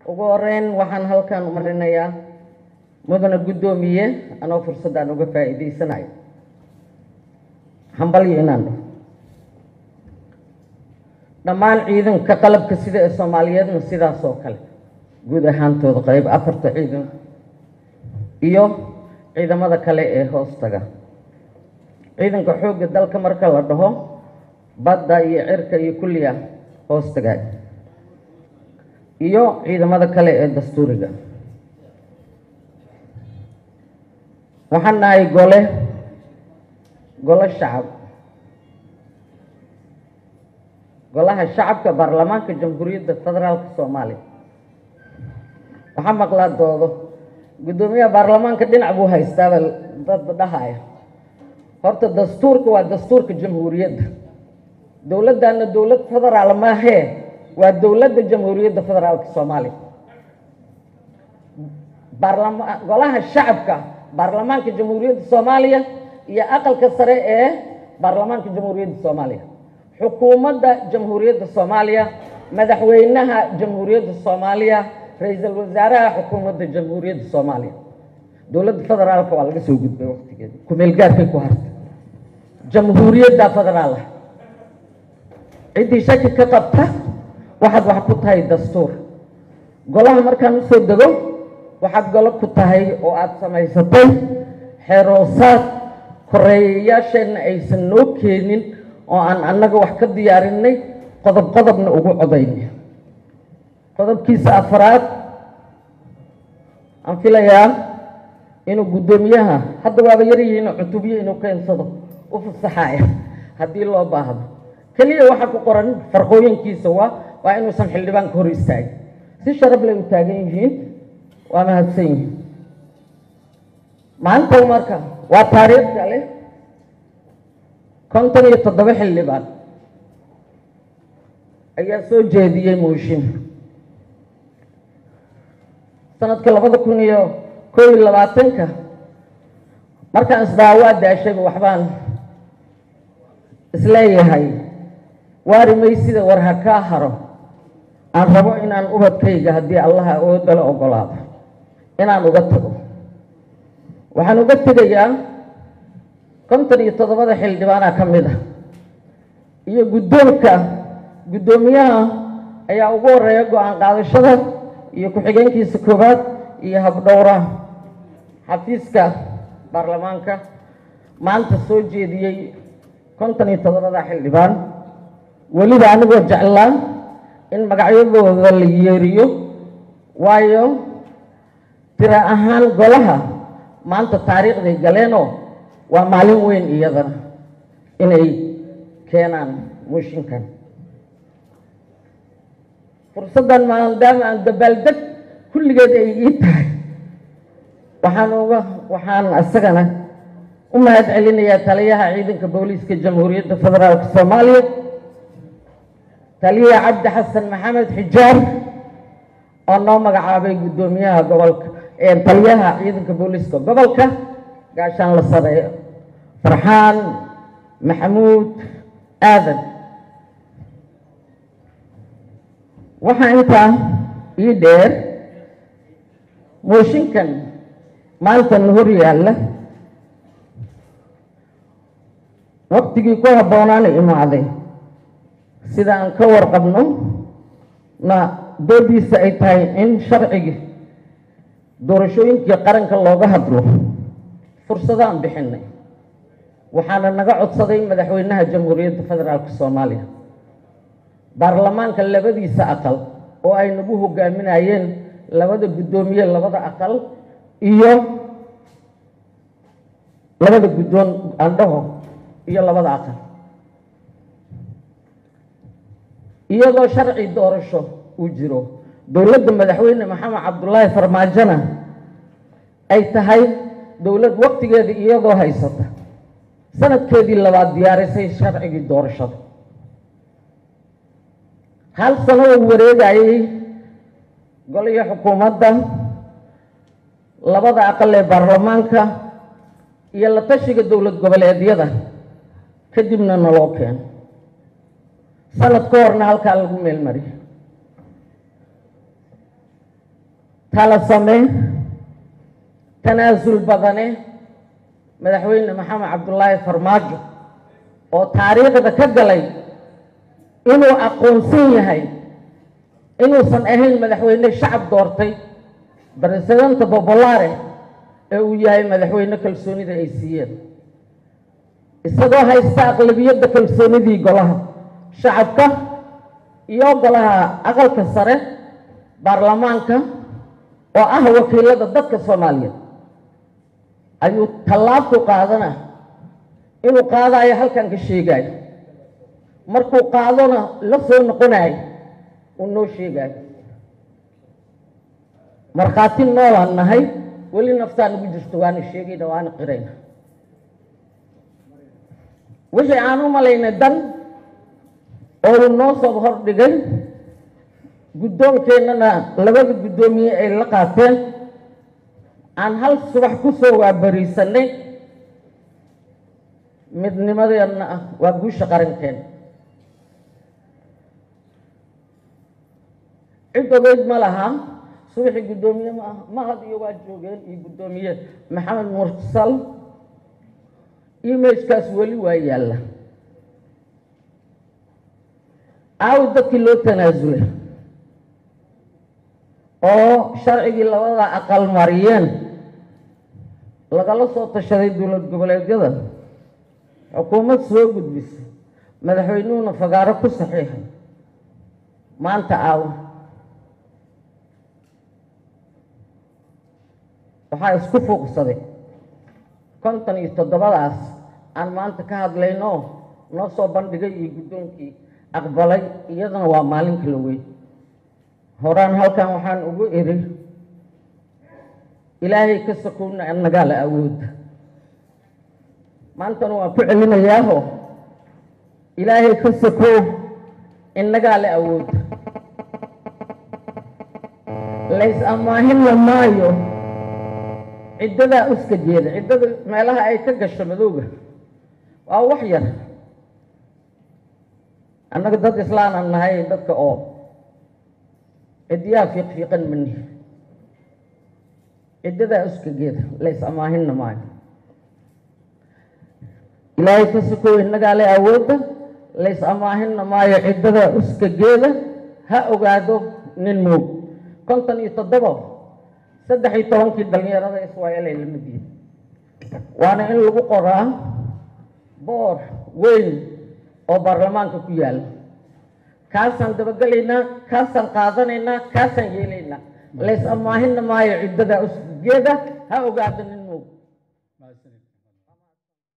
ugu horeyn waxaan halkan u marinayaa mudana guddoomiye anoo fursaddan uga faa'iidaysanayo hambalyo inaan dhaho dhammaan ciidanka qalabka sida ee soomaaliyeedna sidaas oo kale guud ahaantooda qayb afarta ciidan iyo ciidamada kale ee hoostaga ciidanka xoogga dalka marka la dhaho badda iyo cirka iyo kulliya hoostaga iyo ciidamada kale ee dastuuriga waxaan nahay gole golo shacab golaha shacabka baarlamaanka jamhuuriyadda federaalka soomaaliya waxaa maqlaa doodo guddoomiyaha baarlamaanka dhinac buu haystaaba dad dhahaya horta dastuurka waa dastuurka jamhuuriyadda dowladdaana dowlad federaal maahee waa dowladda jamhuuriyadda federaalka soomaaliya baarlama golaha shacabka baarlamaanka jamhuuriyadda soomaaliya iyo aqalka sare ee baarlamaanka jamhuuriyadda soomaaliya xukuumadda jamhuuriyadda soomaaliya madaxweynaha jamhuuriyadda soomaaliya ra-iisul wasaaraha xukuumadda jamhuuriyadda soomaaliya dowladda federaalka waa laga soo gudbay waqtigeeda kumeelgaarkay ku hartay jamhuuriyadda federaal ah ciddii shaki ka qabta waxaad wax ku tahay dastuur golaha markaan usoo dego waxaad golo ku tahay oo aada samaysatay xeroosaad koreeyayaasheenna aysan noo keenin oo aan annaga wax ka diyaarinay qodob qodobna ugu codaynay qodobkiisa afaraad aan filayaa inuu guddoomiyaha hadda waaba yaryihiin cutubyo inuu keensado u fasaxaya haddii loo baahdo keliya waxaa ku qoran farqooyinkiisa waa waa inuusan xildhibaanka hor istaagin si sharaf lay u taagan yihiin waa mahadsan yihiin maanta marka waa taariikh kale konton iyo toddoba xildhibaan ayaa soo jeediyey mooshin sanadka labada kun iyo koo iyo labaatanka markaan isdhaha waa daashayba waxbaan isleeyahay waari maysida war ha kaa haro aan rabo inaan ubadkayga haddii allaha awoodala ogolaado inaan uga tago waxaan uga tegayaa konton iyo toddobada xildhibaana ka mid ah iyo guddoonka guddoomiyaha ayaa ugu horeeya go-aan qaadashada iyo ku-xigeenkiisa koowaad iyo habdhowraha xafiiska baarlamaanka maanta soo jeediyey konton iyo toddobada xildhibaan weliba anigoo jeclaa in magacyadooda la yeeriyo waayo tira ahaan golaha maanta taariikhday galeenoo waa maalin weyn iyadana inay keenaan mooshinkan fursaddan maadaama aan dabaaldeg kulligeed ay ii tahay waxaan uga waxaan isagana u mahad celinayaa taliyaha ciidanka booliiska jamhuuriyadda federaalka soomaaliya taliyaha cabdi xasan maxamed xijaar oo noo magacaabay guddoomiyaha gobolka taliyaha ciidanka booliiska gobolka gaashaan la sareeyo farxaan maxamuud aadan waxaa intaa ii dheer mooshinkan maantana hor yaalla waqtigii ku habboonaana imaaday sida aan ka warqabno na doodiisa ay tahay in sharcigii doorashooyinkii qaranka looga hadlo fursadaan bixinay waxaana naga codsaday madaxweynaha jamhuuriyadda federaalka soomaaliya baarlamaanka labadiisa aqal oo ay nagu hogaaminayeen labada guddoomiye labada aqal iyo labada guddoon andhaho iyo labada aqal iyadoo sharci doorasho uu jiro dowladda madaxweyne maxamed cabdulaahi farmaajona ay tahay dowlad waqtigeeda iyadoo haysata sanadkeedii labaad diyaarisay sharcigii doorashada hal sano uu wareegayay goliyo xukuumadda labada aqal ee baarlamaanka iyo la tashiga dowlad goboleedyada kadibna naloo keeno sanad ka horna halkaa lagu meelmariyo tala same tanaasul badane madaxweyne maxamed cabdulaahi farmaajo oo taariikhda ka galay inuu aqoonsan yahay inuusan ahayn madaxweyne shacab doortay presidenta bobolaare ee uu yahay madaxweyne kalsoonida ay siiyeen isagoo haysta aqlabiyadda kalsoonidii golaha shacabka iyo golaha aqalka sare baarlamaanka oo ah wakiilada dadka soomaaliyeed ayuu tallaabku qaadana inuu qaadayo halkan ka sheegaayo markuu qaadona la soo noqonayo uu noo sheegaayo markhaati noolaan nahay weli naftaa nagu jirto waana sheegayna waana qirayna wixii aan u malaynay dan oo uu noo soo hordhigay guddoonkeennana labada guddoomiye ay la qaateen aan hal subax ku soo waabariisanay midnimadeenna ah waa guusha qarankeena cid ogeyd ma laha subaxii guddoomiye ma ah mahad iyo waa joogeen iyo guddoomiye maxamed mursal imagekaas weli waa yaalla aawi dadkii loo tanaasulay oo sharcigii labada aqal mariyeen lagala soo tashaday dowlad goboleedyada xukuumad soo gudbisa madaxweynuhuna fagaaro ku saxiixay maanta aawo waxaa isku fuuqsaday konton iyo toddobadaas aan maanta ka hadlayno noo soo bandhigay iyo guddoonkii aqbalay iyadana waa maalin kala weyn horaan halkan waxaan ugu iri ilaahay ka sakowna annagaa la awoodda maantana waan ku celinayaaho ilaahay ka sakow innagaa la awoodda lays ammaahinna maayo ciddadaa uska jeeda ciddada meelaha ay ka gasho madowga waa wax yar annaga dad islaanan nahay dadka oo ciddiyaha fiiq fiiqan mani ciddadaa uska geeda lays ammaahinna maayo ilaahay ka sukow innagaa le awoodda lays ammaahinna maayo ciddadaa uska geeda ha ogaado nin moog konton iyo toddoba saddex iyo tobankii dhallinyarada iswaayelay la mid yihin waana in lagu qoraa boor weyn oo baarlamaanka ku yaalla kaasaan dabagelaynaa kaasaan qaadanaynaa kaasaan yeelaynaa lays ammaahinna maayo ciddadaa usgeeda ha ogaado nin moog